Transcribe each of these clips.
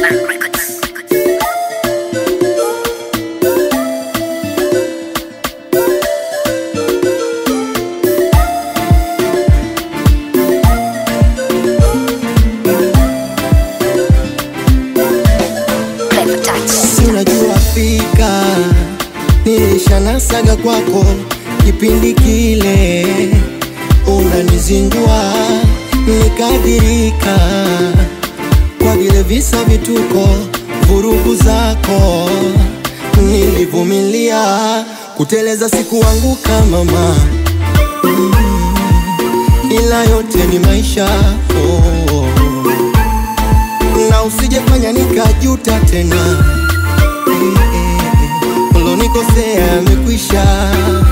Unajua fika nilishanasaga kwako kipindi kile, unanizingua nikadhirika kwa vile visa vituko, vurugu zako nilivumilia, kuteleza sikuanguka mama, mm, ila yote ni maisha oh na usijefanya nikajuta tena ulonikosea amekwisha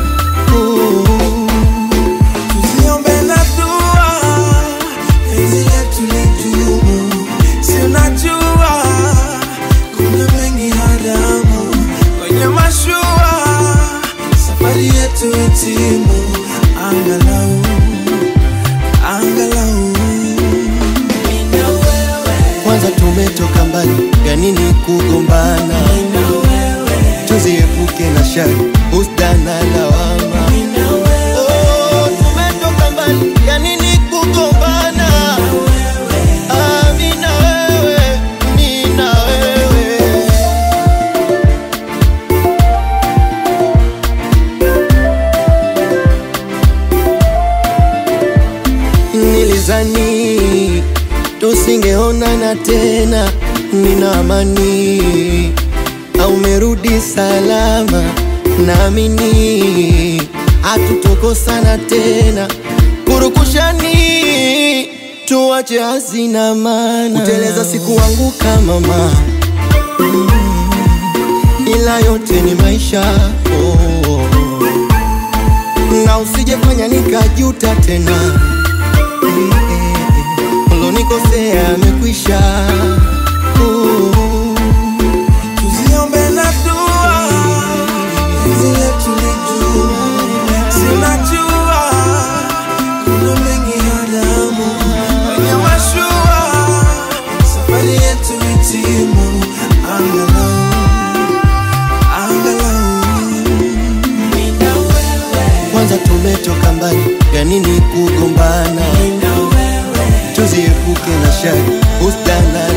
Tusiombe na dua, penzi letu lidumu. Si unajua kuna mengi haramu kwenye mashua, safari yetu itimu, angalau angalau mimi na wewe, kwanza tumetoka mbali ya nini kugombana mimi na wewe, tuziepuke na shari usda na lawama mimi na wewe, Oh, tumetoka mbali ya nini kugombana Ah, mi na wewe, mi na wewe Nilizani tusingeonana tena, nina amani au umerudi salama, naamini hatutokosana tena, kurukushani tuache hazina maana, kuteleza sikuanguka mama, mm, ila yote ni maisha oh, na usijefanya nikajuta tena ulonikosea amekwisha. Uh, tusiombe na dua, penzi letu lidumu. Si unajua kuna mengi haramu kwenye mashua, safari yetu itimu, angalau angalau mimi na wewe, Kwanza tumetoka mbali, ya nini kugombana? mimi na wewe, Tuziepuke na shari, usda na